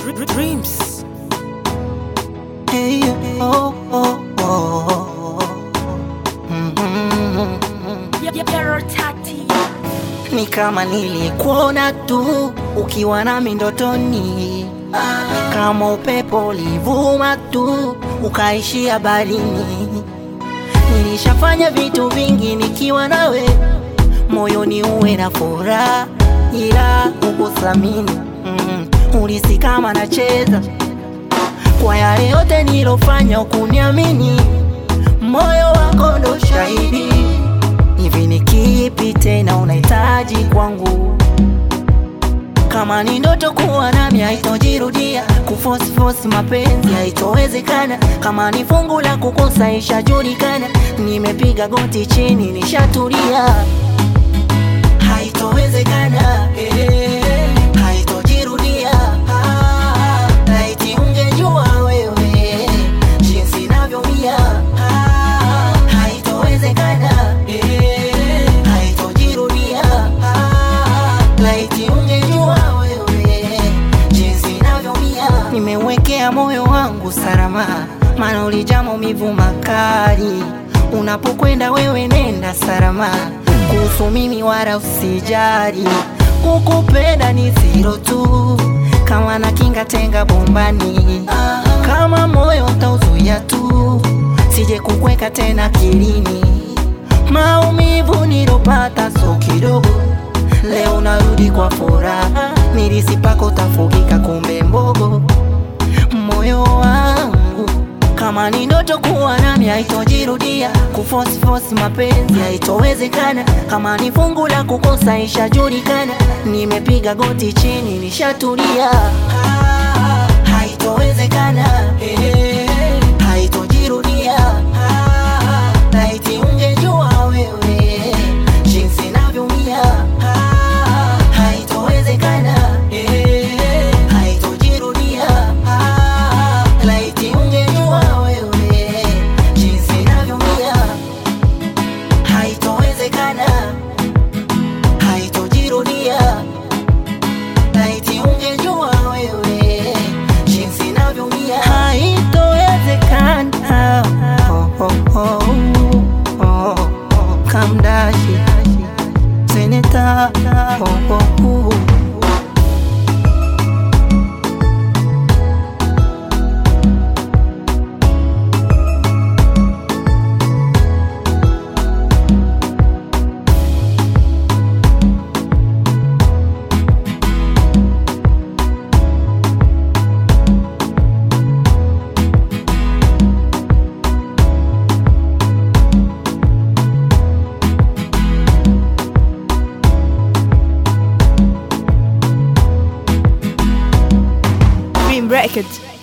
Dreams. Hey, oh, oh, oh. Mhm. Ni kama nilikuona tu ukiwa nami ndotoni, kama upepo ulivuma tu ukaishia barini. Nilishafanya vitu vingi nikiwa nawe, moyoni uwe na furaha, ila ukuthamini. Mm, ulisi kama nacheza kwa yale yote nilofanya, ukuniamini. Moyo wako ndo shahidi. Hivi ni kipi tena unahitaji kwangu? Kama ni ndoto kuwa nami haitojirudia, kuforce force mapenzi haitowezekana. Kama ni fungu la kukosa ishajulikana, nimepiga goti chini nishatulia, haitowezekana eh, haitojirudia. Ah, laiti ungejua wewe jinsi navyomia. Ah, haitowezekana eh, haitojirudia. Ah, laiti ungejua wewe jinsi navyomia. Nimewekea moyo wangu salama, maana ulijaa maumivu makali. Unapokwenda wewe nenda salama, kuhusu mimi wala usijali. Kukupenda ni zero tu, kama na kinga tenga bombani. Kama moyo utauzuia tu, sije kukweka tena kilini. Maumivu nilopata so kidogo, leo narudi kwa furaha. Nilisipako tafugika, kumbe mbogo moyo wangu kama ni ndoto kuwa nami haitojirudia, kuforce force mapenzi haitowezekana. Kama ni fungu la kukosa ishajulikana, nimepiga goti chini nishatulia. Ah, haitowezekana eh, haitojirudia. Ah, laiti ungejua wewe jinsi navyomia. Ah, haitowezekana eh, haitojirudia. Ah, laiti ungejua wewe jinsi navyomia. Haitowezekana, haitojirudia. Laiti ungejua wewe jinsi navyomia. Haitowezekana. Oh, oh, oh, oh, oh. Kamdashi seneta oh, oh, oh. Dream Records.